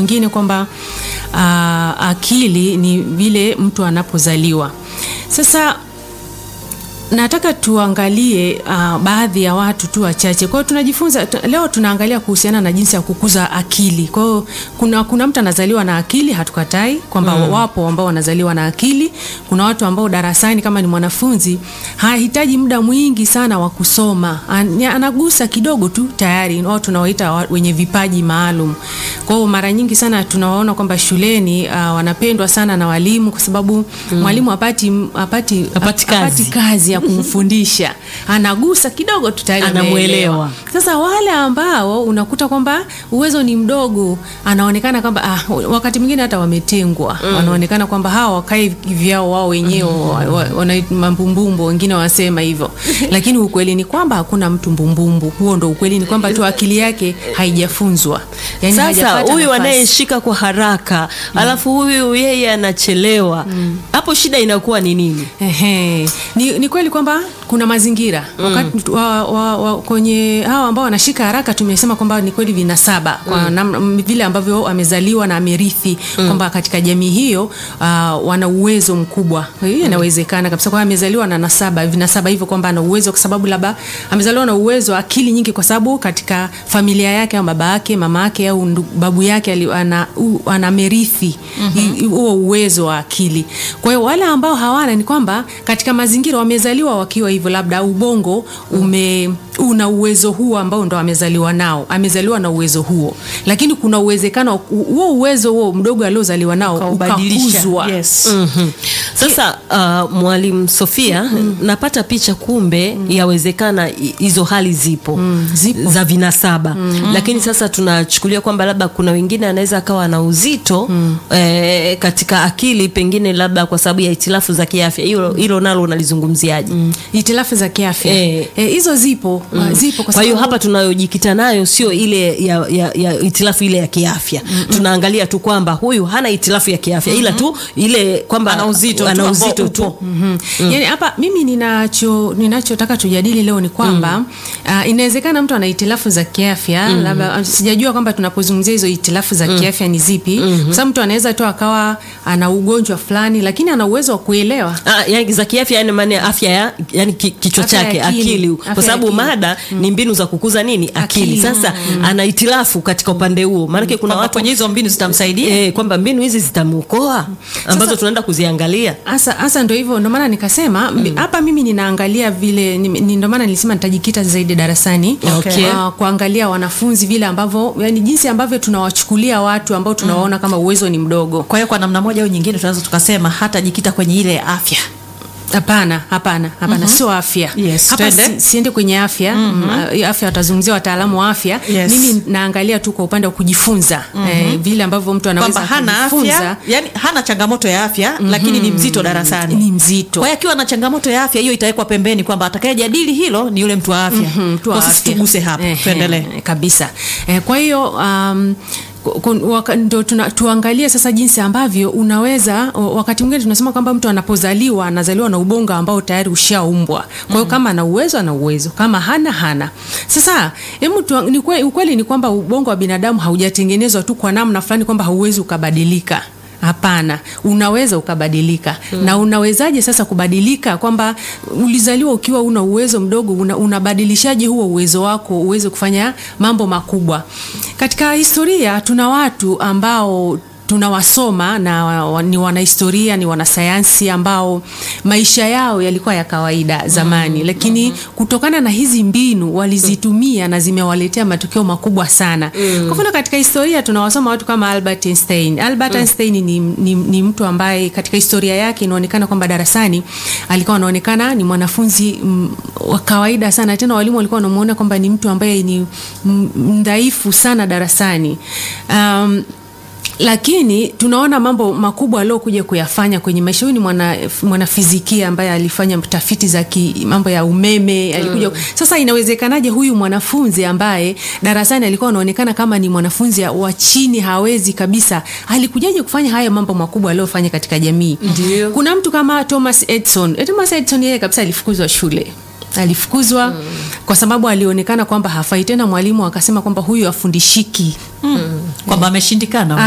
nyingine kwamba uh, akili ni vile mtu anapozaliwa. Sasa nataka tuangalie uh, baadhi ya watu tu wachache. Kwa hiyo tunajifunza tu, leo tunaangalia kuhusiana na jinsi ya kukuza akili. Kwa hiyo kuna, kuna mtu anazaliwa na akili, hatukatai kwamba mm. wapo ambao wanazaliwa na akili. Kuna watu ambao darasani kama ni mwanafunzi hahitaji muda mwingi sana wa kusoma, An, anagusa kidogo tu tayari, wao tunawaita wa- wenye vipaji maalum. Kwa hiyo mara nyingi sana tunawaona kwamba shuleni uh, wanapendwa sana na walimu kwa sababu mwalimu hapati hapati Hapati kazi. hapati kazi ya kumfundisha anagusa kidogo tu tayari Anamuelewa. ameelewa. Sasa wale ambao unakuta kwamba uwezo ni mdogo, anaonekana kwamba ah, wakati mwingine hata wametengwa mm. wanaonekana kwamba hawa wakae vyao wao wenyewe mm. wa, wana mambumbumbu, wengine wasema hivyo lakini ukweli ni kwamba hakuna mtu mbumbumbu. Huo ndo ukweli, ni kwamba tu akili yake haijafunzwa yani Sasa hajapata huyu nafasi. anayeshika kwa haraka alafu huyu yeye anachelewa hapo, shida inakuwa ni nini? Ehe. Ni, ni kweli kwamba kuna mazingira wakati wa, wa, wa, kwenye hawa ambao wanashika haraka tumesema kwamba ni kweli vinasaba kwa namna m- vile ambavyo amezaliwa na amerithi kwamba katika jamii hiyo uh, wana uwezo mkubwa. Hiyo inawezekana kabisa kwa amezaliwa na nasaba vinasaba hivyo kwamba ana uwezo kwa sababu labda amezaliwa na uwezo wa akili nyingi kwa sababu katika familia yake au baba yake mama yake au ndu- babu yake ali- ana, u- ana merithi hi- huo uwezo wa akili. Kwa hiyo wale ambao hawana ni kwamba katika mazingira wamezaliwa wakiwa hivyo, labda ubongo ume una uwezo huo ambao ndo amezaliwa nao, amezaliwa na uwezo huo, lakini kuna uwezekano wa- huo uwezo huo mdogo aliozaliwa nao Ukaubadilisha. ukakuzwa Yes. Mhm. Sasa uh, mwalimu Sofia, napata picha kumbe yawezekana hi- hizo hali zipo, zipo. za vinasaba lakini sasa tunachukulia kwamba labda kuna wengine anaweza akawa na uzito eh, katika akili pengine labda kwa sababu ya itilafu za kiafya. Hilo hilo nalo unalizungumziaje? itilafu za kiafya Eh. Eh, hizo zipo zipo Kwa hiyo sababu- hapa tunayojikita nayo sio ile ya, ya, ya itilafu ile ya kiafya. Tunaangalia tu kwamba huyu hana itilafu ya kiafya ila tu ile kwamba Ana uzito tu ana ambao uzito upo. tu. Mm. Yaani hapa mimi ninacho ninachotaka tujadili leo ni kwamba uh, inawezekana mtu ana itilafu za kiafya labda sijajua kwamba tunapozungumzia hizo itilafu za kiafya ni zipi kwa sababu mtu anaweza tu akawa ana ugonjwa fulani lakini ana uwezo wa kuelewa Ah, yani za kiafya yani maana ya afya ya yani ki- kichwa Afya ya chake akili. akili, Afya kwa ya sababu akili. mada ni mbinu za kukuza nini akili, Akili. sasa ana itilafu katika upande huo maanake kuna Kwamba watu kwenye hizo mbinu zitamsaidia eh, kwamba mbinu hizi zitamuokoa ambazo tunaenda kuziangalia Hasa hasa ndio hivyo, ndio maana nikasema mbi- hapa mimi ninaangalia vile ni- ni- ndio maana nilisema nitajikita zaidi darasani Okay. Ah, kuangalia wanafunzi vile ambavyo yani jinsi ambavyo tunawachukulia watu ambao tunawaona kama uwezo ni mdogo. kwa hiyo kwa namna moja au nyingine tunaweza tukasema hata jikita kwenye ile afya Hapana, hapana, hapana, sio afya. Yes, Hapa twende. si, siende kwenye afya. Mm, afya watazungumzia wataalamu wa afya. Yes. Mimi naangalia tu kwa upande wa kujifunza eh, vile ambavyo mtu anaweza kwamba hana kujifunza. afya yani hana changamoto ya afya lakini ni mzito darasani Ni mzito. kwa hiyo akiwa na changamoto ya afya hiyo itawekwa pembeni kwamba atakayejadili hilo ni yule mtu wa afya Mhm, mtu wa kwa sisi afya. tuguse hapa Ehe, tuendelee kabisa eh, kwa hiyo um, ku- ku- waka- ndo tuna, tuangalie sasa jinsi ambavyo unaweza o- wakati mwingine tunasema kwamba mtu anapozaliwa anazaliwa na ubongo ambao tayari ushaumbwa kwa hiyo kama ana uwezo ana uwezo kama hana hana sasa hebu tuang- ni kwe- ukweli ni kwamba ubongo wa binadamu haujatengenezwa tu kwa namna fulani kwamba hauwezi ukabadilika Hapana, unaweza ukabadilika. Na unawezaje sasa kubadilika? Kwamba ulizaliwa ukiwa una uwezo mdogo, una, unabadilishaje huo uwezo wako uweze kufanya mambo makubwa? Katika historia tuna watu ambao tunawasoma na wa- wa- ni wanahistoria, ni wanasayansi ambao maisha yao yalikuwa ya kawaida zamani, lakini kutokana na hizi mbinu walizitumia na zimewaletea matokeo makubwa sana. Kwa mfano katika historia tunawasoma watu kama Albert Einstein. Albert Einstein ni, ni, ni mtu ambaye katika historia yake inaonekana kwamba darasani alikuwa anaonekana ni mwanafunzi mm, wa kawaida sana, tena walimu walikuwa wanamuona kwamba ni mtu ambaye ni mm, mdhaifu sana darasani um, lakini tunaona mambo makubwa aliokuja kuyafanya kwenye maisha. Huyu ni mwana mwanafizikia ambaye alifanya tafiti za ki, mambo ya umeme alikuja. Sasa inawezekanaje huyu mwanafunzi ambaye darasani alikuwa anaonekana kama ni mwanafunzi wa chini, hawezi kabisa, alikujaje kufanya haya mambo makubwa aliyofanya katika jamii? Ndio. Kuna mtu kama Thomas Edison. Eh, Thomas Edison yeye kabisa alifukuzwa shule alifukuzwa kwa sababu alionekana kwamba hafai tena. Mwalimu akasema kwamba huyu afundishiki kwamba ameshindikana